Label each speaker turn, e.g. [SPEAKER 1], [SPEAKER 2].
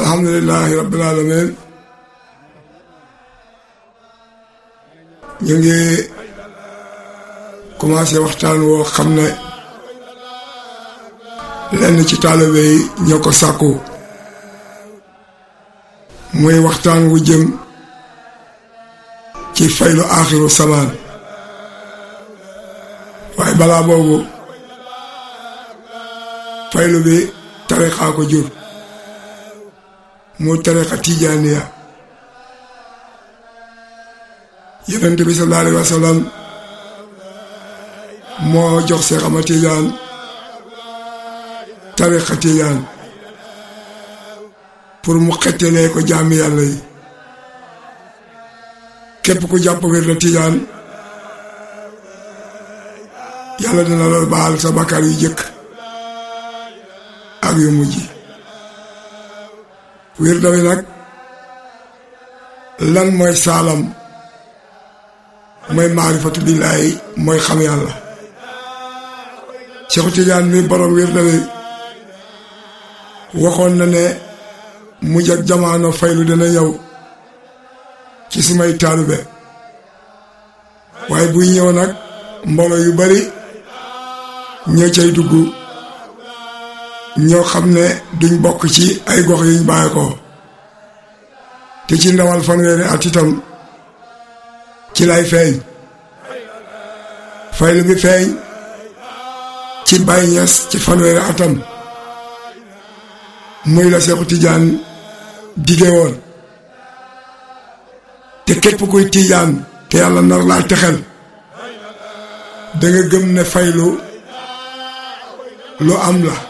[SPEAKER 1] alhamdulilahi rabbil alamin ñu ngi commencé waxtaan woo xam ne lenn ci taalibe yi ñoo ko sàkku muy waxtaan wu jëm ci faylu aaxiru samaan waaye balaa boobu faylu bi tarixaa ko jur mu tarixa tijaaniya yonent bi sallallahu alayhi wa sallam moo jox Seex Ahmad Tijaan tarixa tijaan pour mu xettalee ko jaami yàlla yi képp ku jàpp wér la tijaan yàlla dina la baal sa bakkaar yu jëkk ak yu mujj wér dawi nag lan mooy saalam mooy maarifatu billaahi mooy xam yàlla Seexu Tijaan mi borom wér dawi waxoon na ne mujj ak jamaano faylu dina ñëw ci sumay taalube waaye buy ñëw nag mbooloo yu bari ñoo cay dugg ñoo xam ne duñ bokk ci ay gox yuñ bàyyi ko te ci ndawal fanweeri at itam ci lay feeñ faylu bi feeñ ci Baay Ñas ci fanweeri atam muy la Seexu Tijaan dige woon te képp kuy Tijaan te yàlla nar laa texel da nga gëm ne faylu lu am la